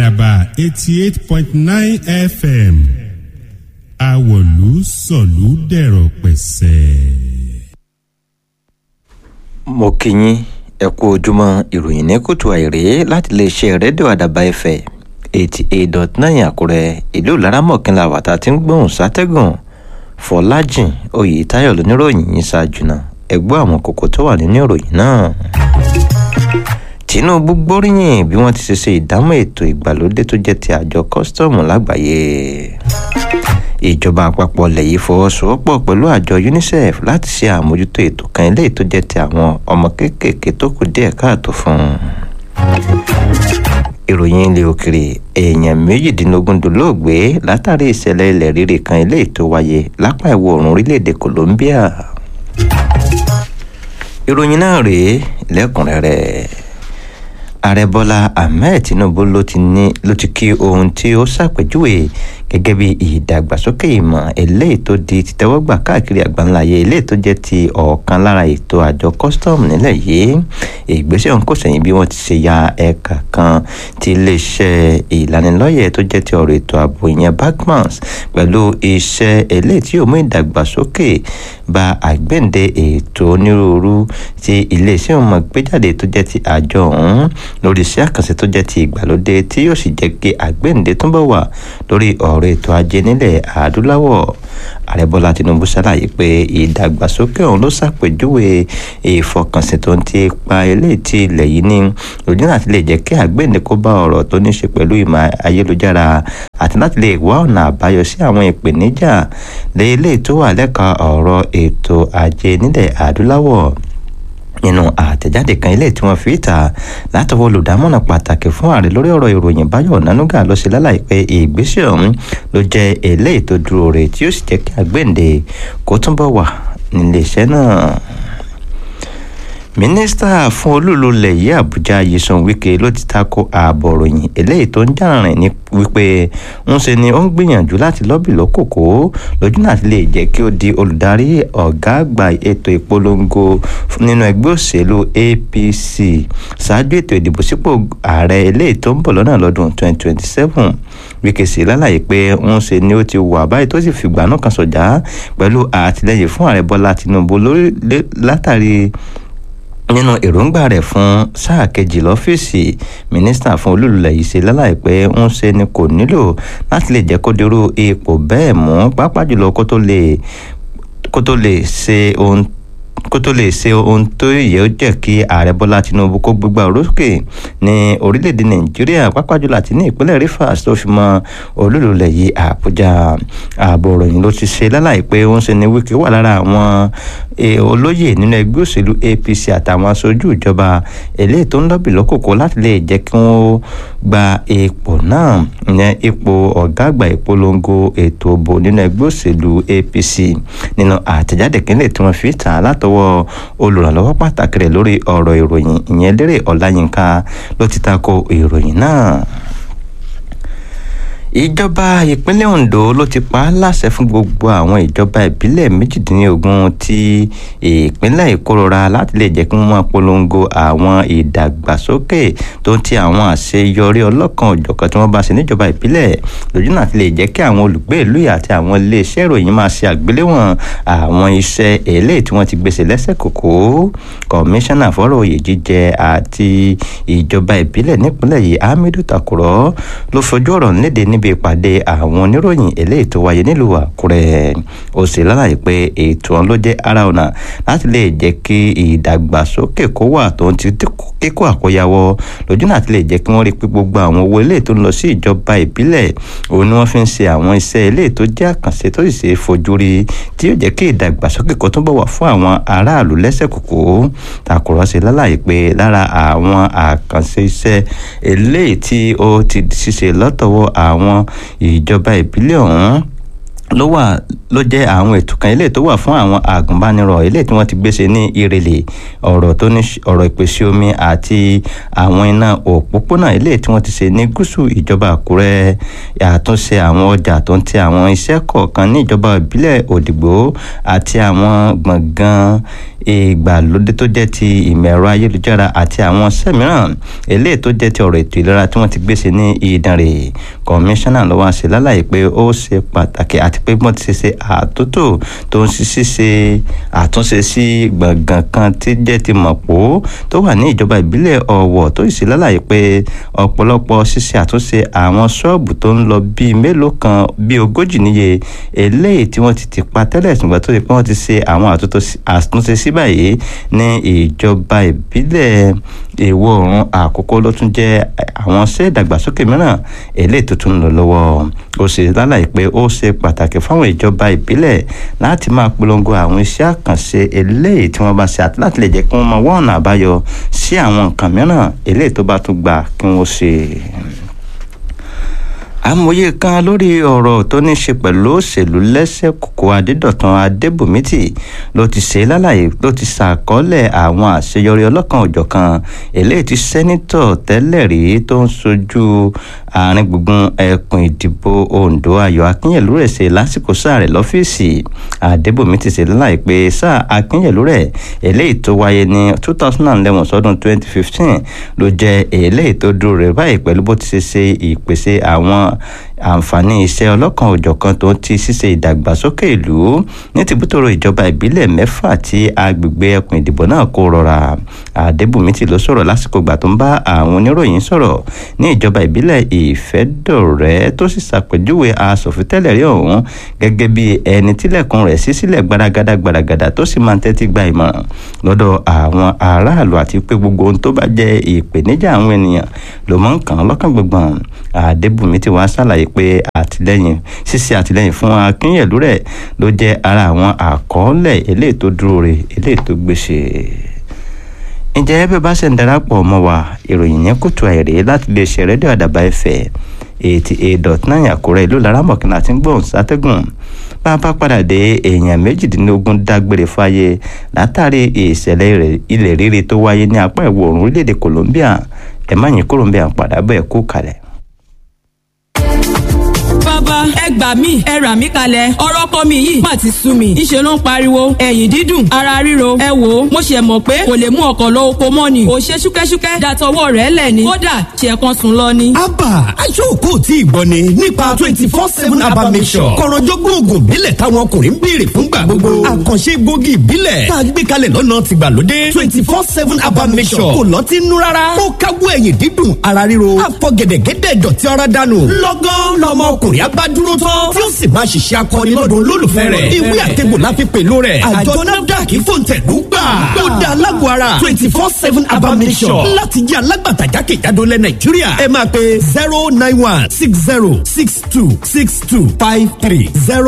àdàbà eighty eight point nine fm àwọ̀lú sọ̀lú dẹ̀rọ̀ pẹ̀sẹ̀. mo kí yín ẹ kú ojúmọ́ ìròyìn ní kùtù àìrè láti iléeṣẹ́ rédíò àdàbà ẹ̀fẹ̀ eighty eight dot nine àkúrẹ́ ìlú laramọ̀kínlá wàtá tí ń gbóhùn sátẹ́gùn fọlájìn oyètáyọ̀ lóníròyìn yìí ṣáájú náà ẹ gbọ́ àwọn kókó tó wà nínú ìròyìn náà. tinubu gbóríyìn bí wọ́n ti ṣe ṣe ìdámọ̀ ètò ìgbàlódé tó jẹ́ ti àjọ kọ́sítọ́ọ̀mù lágbàáyé ìjọba àpapọ̀ ilẹ̀ yìí fọwọ́sowọ́pọ̀ pẹ̀lú àjọ unicef láti ṣe àmójútó ètò kan eléyìí tó jẹ́ ti àwọn ọmọ kéékèèké tó kù díẹ̀ káàtó fún un. ìròyìn ilé òkèrè èèyàn méjìdínlógún dolóògbé látàrí ìṣẹ̀lẹ̀ ilẹ̀ rírì kan eléyìí tó wáyé lápá ìwọ̀ oòrùn orílẹ̀-èdè colombia. ìròyìn náà rèé lẹ́kùnrẹ́rẹ́ ààrẹ bọ́lá ahmed tinubu ló ti ní ló ti kí ohun tí ó ṣàpèjúwe gẹ́gẹ́ bí ìdàgbàsókè ìmọ̀ eléyìí tó di títẹ́wọ́gbà káàkiri àgbáńláyé eléyìí tó jẹ́ ti ọ̀kan lára ètò àjọ custom nílẹ̀ yìí ìgbésẹ̀ ọ̀hún kò sẹ́yìn bí wọ́n ti ṣe ya ẹ̀ka kan ti iléeṣẹ́ ìlanilọ́yẹ̀ tó jẹ́ ti ọ̀rọ̀ ètò ààbò ìyẹn bagmans pẹ̀lú iṣẹ́ eléyìí tí yóò mú ìdàgbàsókè bá àgbẹ̀ǹde ètò onírúurú tí iléeṣẹ́ ọ̀hún máa gbé jáde tó jẹ́ ti àjọ ọ̀hún lórí iṣẹ́ àkànṣe tó jẹ́ ti ìgbàlódé tí yóò sì jẹ́ kí àgbẹ̀ǹde túnbọ̀ wà lórí ọ̀rọ̀ ètò ajé nílẹ̀ adúláwọ̀ ààrẹ bọ́lá tinubu ṣàlàyé pé ìdàgbàsókè ọ̀hún ló ṣàpèjúwe ìfọkànsìn tó ń ti pa eléyìí tí ilẹ̀ yìí ní lójú láti lè jẹ́ kí àgbẹ̀ǹde kó bá ọ̀rọ̀ tó ní ṣe pẹ̀lú ìmọ̀ ayélujára àti láti lè wá ọ̀nà àbáyọ sí àwọn ìpèníjà lé tó wà lẹ́ka ọ̀rọ̀ ètò ajé nílẹ̀ adúláwọ̀ nínú àtẹ̀jáde kan ilé tí wọ́n fi ta látọwọ́ olùdámọ̀ràn pàtàkì fún ààrẹ lórí ọ̀rọ̀ ìròyìn báyọ̀ nánúgà ló ṣe lálàyé pé ìgbésẹ̀ ọ̀hún ló jẹ́ eléyìí tó dúró rè tí ó sì jẹ́ kí àgbẹ̀ǹde kó túnbọ̀ wà nílé iṣẹ́ náà mínísítà fún olúlulẹ̀ yìí àbújá yìísùn wike ló ti tako ààbọ̀ ròyìn eléyìí tó ń jàrìn ní wípé ń ṣe ni ó ń gbìyànjú láti lọ́bì lókòkó lójú náà ti lè jẹ́ kí ó di olùdarí ọ̀gá àgbà ètò ìpolongo nínú ẹgbẹ́ òṣèlú apc ṣáájú ètò ìdìbò sípò ààrẹ eléyìí tó ń bọ̀ lọ́nà lọ́dún 2027 wike sì lálàyé pé ń ṣe ni ó ti wà báyìí tó sì fìgbà náà kan sọ̀jà pẹ̀lú àtìlẹyìn fún ààrẹ bọ́lá tinubu látàrí nínú èròǹgbà rẹ̀ fún sáà kejì lọ́fíìsì mínísítà fún olúlulẹ̀ yìí ṣe lálàyé pé ń ṣe ni kò nílò láti lè jẹ́ kó dirú ipò bẹ́ẹ̀ mú pàápàá jùlọ kó tó lè kó tó lè ṣe ohun kó tó lè ṣe ohun tó yẹ ó jẹ́ kí ààrẹ bọ́lá tinubu kó gbégbá orókè ní orílẹ̀-èdè nàìjíríà pàápàá jùlọ àti ní ìpínlẹ̀ rivers tó fi mọ́ olúlulẹ̀ yìí àbújá ààbò òròyìn ló ti ṣe lálàyé pé ó ń ṣe ní wíkì wà lára àwọn olóyè nínú ẹgbẹ́ òṣèlú apc àtàwọn aṣojú ìjọba eléyìí tó ń lọ́bì lọ́kòkò láti lè jẹ́ kí wọ́n gba ipò náà ìyẹn ipò ọ̀gá àgbà ìpolongo ètò òbò nínú ẹgbẹ́ òṣèlú apc nínú àtẹ̀jáde kínlẹ̀ tí wọ́n fi tà látọwọ́ olùrànlọ́wọ́ pàtàkì rẹ̀ lórí ọ̀rọ̀ ìròyìn ìyẹn lérè ọ̀làyínká ló ti tako ìròyìn náà ìjọba ìpínlẹ̀ ondo ló ti pa á láṣẹ fún gbogbo àwọn ìjọba ìbílẹ̀ méjìdínlógún ti ìpínlẹ̀ ìkórora láti lè jẹ́ kí wọ́n máa polongo àwọn ìdàgbàsókè tó ti àwọn àṣeyọrí ọlọ́kan òjọ̀kan tí wọ́n bá ṣe níjọba ìbílẹ̀ lójú náà ti lè jẹ́ kí àwọn olùgbé ìlú yìí àti àwọn iléeṣẹ́ ìròyìn máa ṣe àgbéléwọ̀n àwọn iṣẹ́ eléyìí tí wọ́n ti gbèsè lẹ́sẹ̀ kòkó kọmíṣánná fọ́rọ̀ òye jíjẹ àti ìjọba ìbílẹ̀ nípínlẹ̀ yìí hamidu takurọ̀ ló fojú ọ̀rọ̀ léde ní níbi ìpàdé àwọn oníròyìn eléyìí tó wáyé nílùú àkúrẹ́ ó sì lálàyé pé ètò ọ̀hún ló jẹ́ ara ọ̀nà láti lè jẹ́ kí ìdàgbàsókè kó wà tó ń ti kíkó àkóyawọ́ lójú náà ti lè jẹ́ kí wọ́n rí pé gbogbo àwọn owó eléyìí tó ń lọ sí ìjọba ìbílẹ̀ òun ni wọ́n fi ń ṣe àwọn iṣẹ́ eléyìí tó jẹ́ àkànṣe tó sì ṣe é fojú rí tí yóò jẹ́ kí ìdàgbàsókè kó túnbọ̀ wà fún àwọn aráàlú lẹ́sẹ̀ kòkó tàkùrọ̀ sí lálàyé pé lára àwọn àkànṣe iṣẹ́ eléyìí tí ó ti ṣiṣẹ́ lọ́tọ̀wọ́ àwọn ìjọba ìbílẹ̀ ọ̀hún ló wà ló jẹ́ àwọn ètò kan eléyìí tó wà fún àwọn àgùnbánirọ̀ eléyìí tí wọ́n ti gbéṣe ní ìrẹ̀lẹ̀ ọ̀rọ̀ tó ní ọ̀rọ̀ ìpèsè omi àti àwọn iná òpópónà eléyìí tí wọ́n ti ṣe ní gúúsù ìjọba àkúrẹ́ àtúnṣe àwọn ọjà tó ń ti àwọn iṣẹ́ kọ̀ọ̀kan ní ìjọba ìbílẹ̀ òdìgbò àti àwọn gbọ̀ngàn ìgbàlódé tó jẹ́ ti ìmọ̀ ẹ̀rọ ayélujára àti àwọn iṣẹ́ mìíràn eléyìí tó jẹ́ ti ọ̀rọ̀ ètò ìlera tí wọ́n ti gbéṣe ní ìdánrè kọmíṣánná ló wá ṣe lálàyé pé ó ṣe pàtàkì àti pé wọ́n ti ṣe ṣe àtúntò tó ń ṣiṣẹ́ ṣe àtúnṣe sí gbọ̀ngàn kan tí jẹ́ ti mọ̀pó tó wà ní ìjọba ìbílẹ̀ ọ̀wọ̀ tó sì ṣe lálàyé pé ọ̀pọ̀lọpọ̀ ṣíṣe àtúnṣe àwọn ṣọ́ọ̀bù tó ń lọ bíi mélòó kan bíi ogójì níye eléyìí tí wọ́n ti ti pa tẹ́lẹ̀ ṣùgbọ́n tó ṣe pé wọ́n ti ṣe àwọn àtúnṣe sí báyìí ní ìjọba ìbílẹ̀ ìwọ̀ oòrùn àkókò ló tún jẹ́ àwọn ṣẹ́ ìdàgbàsókè mìíràn eléyìí tó tún lọ lọ́wọ́ ó ṣe lálàyé pé ó ṣe pàtàkì fáwọn ìjọba ìbílẹ̀ láti máa polongo àwọn iṣẹ́ àkànṣe eléyìí tí wọ́n bá ṣe àti láti lè jẹ́ kí wọ́n máa wá ọ̀nà àbáyọ sí àwọn nǹkan mìíràn eléyìí tó bá tún gbà kí wọ́n ṣe amòye kan lórí ọ̀rọ̀ tó ní ṣe pẹ̀lú òṣèlú lẹ́sẹ̀ kòkó adédọ̀tàn adébòmítì ló ti ṣe lálàyé ló ti ṣàkọọ́lẹ̀ àwọn àṣeyọrí ọlọ́kan òjọ̀kan eléyìí tí sẹ́nitọ̀ tẹ́lẹ̀ rí tó ń sojú àárín gbùngbùn ẹkùn ìdìbò ondo ayọ̀ akínyẹ̀lú rẹ̀ ṣe lásìkò sáà rẹ̀ lọ́fíìsì adébòmítì ṣe lálàyé pé sáà akínyẹ̀lú rẹ̀ eléyìí tó wáyé ní two thousand and eleven sọdún twenty fifteen ló jẹ́ eléyìí tó dúró rẹ̀ báyìí pẹ̀lú bó ti ṣe ṣe ìpèsè àwọn àǹfààní iṣẹ́ ọlọ́kan òjọ̀kan tó ń ti ṣíṣe ìdàgbàsókè ìlú ní tìbútòrò ìjọba ìbílẹ̀ mẹ́fà tí agbègbè ẹkùn ìdìbò náà kó rọra àdébùmítì ló sọ̀rọ̀ lásìkò gbà tó ń bá àwọn oníròyìn sọ̀rọ̀ ní ìjọba ìbílẹ̀ ìfẹ́dọ̀rẹ́ tó sì ṣàpèjúwe aṣòfin tẹ́lẹ̀ rí ọ̀hún gẹ́gẹ́ bí ẹni tílẹ̀kùn rẹ̀ sí sílẹ̀ gbaragada gbaragada tó sì máa ń tẹ́tí gba ìmọ̀ràn lọ́dọ̀ àwọn aráàlú àti pé gbogbo ohun tó bá jẹ́ ìpèníjà àwọn ènìyàn ló máa ń kàn án lọ́kàn gbọ̀ngbọ̀n àdébùmítì wá ṣàlàyé pé àtìlẹ́yìn ṣíṣe àtìlẹ́yìn fún akínyẹ̀lú rẹ̀ ló jẹ́ ara àwọn àkọọ́lẹ̀ eléyìí tó dúró re eléyìí tó gbèsè ǹjẹ́ bí o bá ṣe ń darapọ̀ mọ́ wa ìròyìn ní kùtù àìrè láti lè ṣe rédíò àdàbà ẹ̀fẹ̀ eighty eight dot nine àkúrẹ́ ìlú laramọ̀kìnà àti gbọ̀n sátẹ́gùn bá a bá padà dé èèyàn méjìdínlógún dágbére fáyé látàrí ìṣẹ̀lẹ̀ ilẹ̀ rírì tó wáyé ní apá ìwọ̀ oòrùn orílẹ̀-èdè Colombia ẹ̀ má yín Colombia padà bọ̀ ẹ̀ kú kalẹ̀ bàbá ẹ gbà mí ẹ rà mí kalẹ̀ ọ̀rọ̀ kọ́ mi yìí má ti sú mi ńṣe ló ń pariwo ẹ̀yìn dídùn ara ríro ẹ wò ó mo ṣe mọ̀ pé kò lè mú ọkọ̀ lọ oko mọ́ ni kò ṣe ṣúkẹ́ṣúkẹ́ dàtọwọ́ rẹ̀ lẹ̀ ni kódà ṣe kan sùn lọ ni. abba aṣọ́kò tí ìgbọ́ ni nípa twenty four seven abba mission kọ̀rọ̀jọ́gbọ́n oògùn ìbílẹ̀ táwọn ọkùnrin ń béèrè fúngbà gbogbo àkànṣe gbòógì ìbílẹ̀ tá a gbé kalẹ̀ lọ́nà tìgbàlódé twenty four seven abba mission kò lọ́ọ́ ti nú rárá ó káwọ́ ẹ̀yìn dídùn ara ríro àfọ̀gẹ̀dẹ̀gẹ̀dẹ̀ dọ̀tí ara dànù lọ́gán lọ́mọ ọkùnrin abá dúró tán tí ó sì máa ṣiṣẹ́ akọni lọ́dọ̀ olólùfẹ́ rẹ̀ ìwé àtẹ̀gbò la fi pẹ̀lú rẹ̀ àjọ nafdac fòǹtẹ̀lú gbà ó da alágbó ara twenty four seven abamisọ̀ láti jẹ́ alágbàtà jákèjádò lẹ̀ nàìjíríà ẹ máa pe zero nine one six zero six two six two five three zero.